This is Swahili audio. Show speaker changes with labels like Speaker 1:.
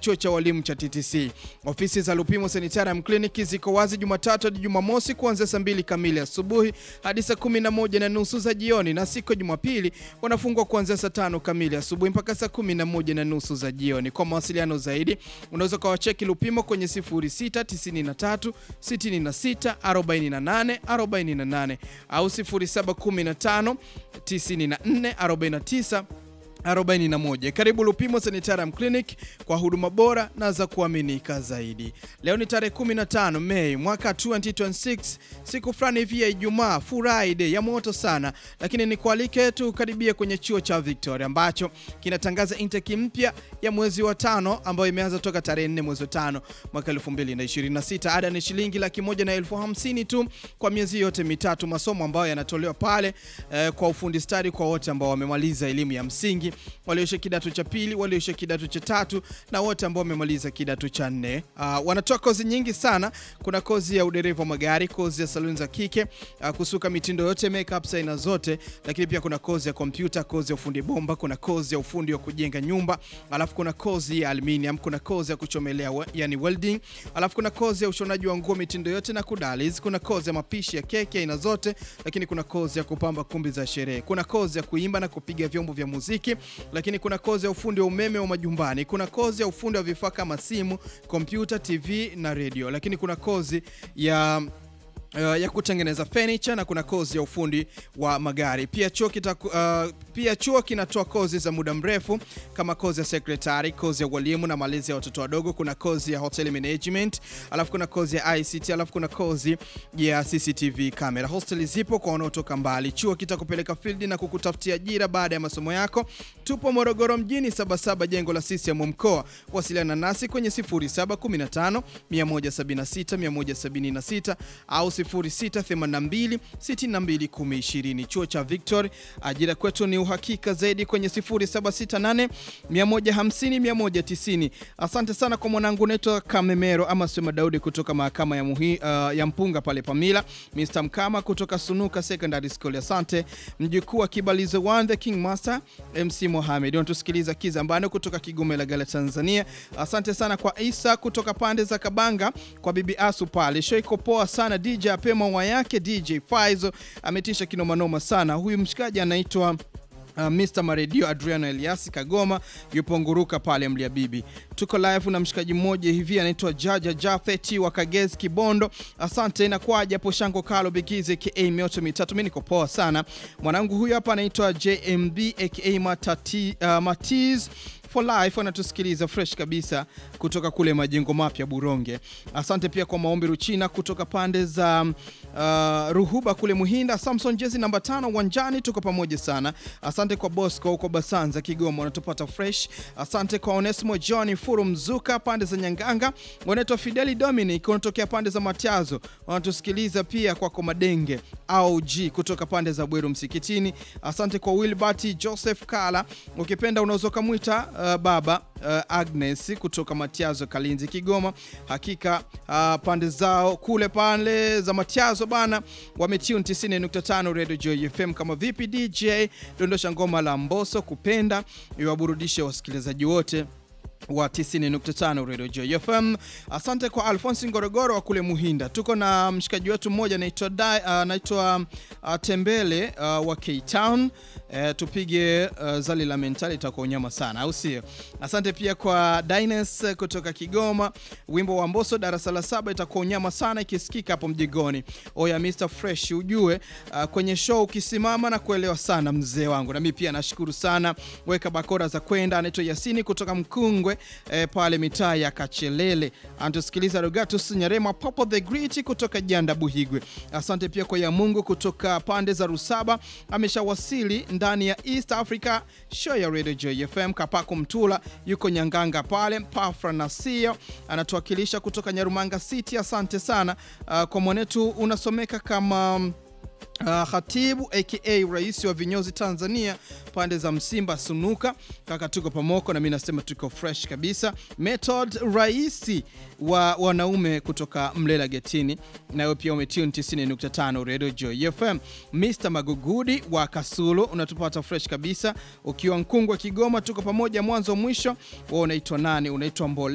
Speaker 1: chuo cha walimu cha TTC. Ofisi za Lupimo Sanitarium Clinic ziko wazi Jumatatu hadi Jumamosi kuanzia saa mbili kamili asubuhi hadi saa kumi na moja na nusu za jioni, na siku ya Jumapili wanafungwa kuanzia saa tano kamili asubuhi mpaka saa kumi na moja na nusu za jioni. Kwa mawasiliano zaidi unaweza ukawacheki Lupimo kwenye 0693 66 48 48 au 0715 94 49 41. Karibu Lupimo Sanitarium Clinic kwa huduma bora na za kuaminika zaidi. Leo ni tarehe 15 Mei mwaka 2026, siku fulani hivi ya Ijumaa, Friday ya moto sana, lakini ni kualike tu karibia kwenye chuo cha Victoria ambacho kinatangaza intake mpya ya mwezi wa tano ambayo imeanza toka tarehe 4 mwezi wa tano mwaka 2026. Ada ni shilingi laki moja na elfu hamsini tu kwa miezi yote mitatu, masomo ambayo yanatolewa pale eh, kwa ufundi stadi kwa wote ambao wamemaliza elimu ya msingi walioisha kidato cha pili, walioisha kidato cha tatu na wote ambao wamemaliza kidato cha nne. Uh, wanatoa kozi nyingi sana. Kuna kozi ya udereva wa magari, kozi ya saluni za kike, uh, kusuka mitindo yote, makeup aina zote, lakini pia kuna kozi ya kompyuta, kozi ya ufundi bomba, kuna kozi ya ufundi wa kujenga nyumba, alafu kuna kozi ya aluminium, kuna kozi ya kuchomelea yani welding, alafu kuna kozi ya ushonaji wa nguo mitindo yote na kudaliz, kuna kozi ya mapishi ya keki aina zote, lakini kuna kozi ya kupamba kumbi za sherehe, kuna kozi ya kuimba na kupiga vyombo vya muziki lakini kuna kozi ya ufundi wa umeme wa majumbani, kuna kozi ya ufundi wa vifaa kama simu, kompyuta, TV na radio, lakini kuna kozi ya Uh, ya kutengeneza furniture na kuna kozi ya ufundi wa magari. Pia chuo kita, uh, pia chuo kinatoa kozi za muda mrefu kama kozi ya secretary, kozi ya walimu na malezi ya watoto wadogo, kuna kozi ya hotel management, alafu kuna kozi ya ICT, alafu kuna kozi ya CCTV camera. Hostel zipo kwa wanaotoka mbali. Chuo kitakupeleka field na kukutafutia ajira baada ya masomo yako. Tupo Morogoro mjini, Sabasaba, jengo la CCM mkoa. Wasiliana nasi kwenye 0715 176 176 au 0682 62 1020. Chuo cha Victory, ajira kwetu ni uhakika zaidi kwenye 0768 150 190. Asante sana kwa mwanangu naitwa Kamemero ama Sema Daudi kutoka mahakama ya, muhi, uh, ya Mpunga pale Pamila, Mr Mkama kutoka Sunuka Secondary School. Asante mjukuu wa Kibalizo One the King Master MC Mohamed. Unatusikiliza Kizambano kutoka Kigoma Ilagala Tanzania. Asante sana kwa Isa kutoka pande za Kabanga kwa Bibi Asu pale. Show iko poa sana DJ apema wa yake DJ Faizo ametisha kinomanoma sana. Huyu mshikaji anaitwa Uh, Mr. Maredio Adriano Eliasi Kagoma yupo Nguruka pale Mlia Bibi. Tuko live na mshikaji mmoja hivi anaitwa Jaja Jafeti wa Kagezi Kibondo. Asante na kwa japo shango Kalo Bigize aka mioto mitatu. Mimi niko poa sana. Mwanangu huyu hapa anaitwa JMB aka Matati, uh, Matiz for life anatusikiliza fresh kabisa kutoka kule majengo mapya Buronge. Asante pia kwa maombi Ruchina kutoka pande za uh, Ruhuba kule Muhinda. Samson jezi namba tano uwanjani, tuko pamoja sana. Asante kwa Bosco huko Basanza Kigoma, wanatupata fresh. Asante kwa Onesmo John Furu Mzuka pande za Nyanganga, wanaitwa Fideli Dominic wanatokea pande za Matiazo, wanatusikiliza pia kwako Madenge au G kutoka pande za Bweru Msikitini. Asante kwa Wilbert Joseph Kala, ukipenda unaweza kumwita uh, baba uh, Agnes kutoka Matiazo Kalinzi Kigoma. Hakika uh, pande zao kule pande za Matiazo bana wametune 90.5 Radio Joy FM. Kama vipi DJ, dondosha ngoma la Mboso kupenda iwaburudishe wasikilizaji wote wa 90.5 Radio Joy FM. Asante kwa Alphonse Ngorogoro wa kule Muhinda. Tuko na mshikaji wetu mmoja anaitwa anaitwa uh, uh, Tembele uh, wa K Town. Uh, tupige uh, zali la mentali itakuwa unyama sana, au sio? Asante pia kwa Dines kutoka Kigoma. Wimbo wa Mboso darasa la saba itakuwa unyama sana ikisikika hapo mjigoni. Oya Mr Fresh, ujue uh, kwenye show ukisimama na kuelewa sana mzee wangu. Na mimi pia nashukuru sana. Weka bakora za kwenda. Anaitwa Yasini kutoka Mkungwe E, pale mitaa ya Kachelele anatusikiliza. Rogatus Nyarema Popo the Great kutoka Janda Buhigwe. Asante pia kwa ya Mungu kutoka pande za Rusaba ameshawasili ndani ya East Africa show ya Radio Joy FM. Kapako Mtula yuko Nyanganga pale. Pafra Nasio anatuwakilisha kutoka Nyarumanga City. Asante sana. Uh, kwa mwanetu unasomeka kama Uh, Khatibu aka rais wa vinyozi Tanzania pande za Msimba Sunuka, kaka, tuko pamoko na mimi nasema tuko fresh kabisa. Method raisi wa wanaume kutoka Mlela Getini, nawe pia umetune 90.5 Radio Joy FM. Mr Magugudi wa Kasulu unatupata fresh kabisa ukiwa Nkungwa Kigoma, tuko pamoja mwanzo mwisho. Wewe unaitwa nani? Unaitwa Mbole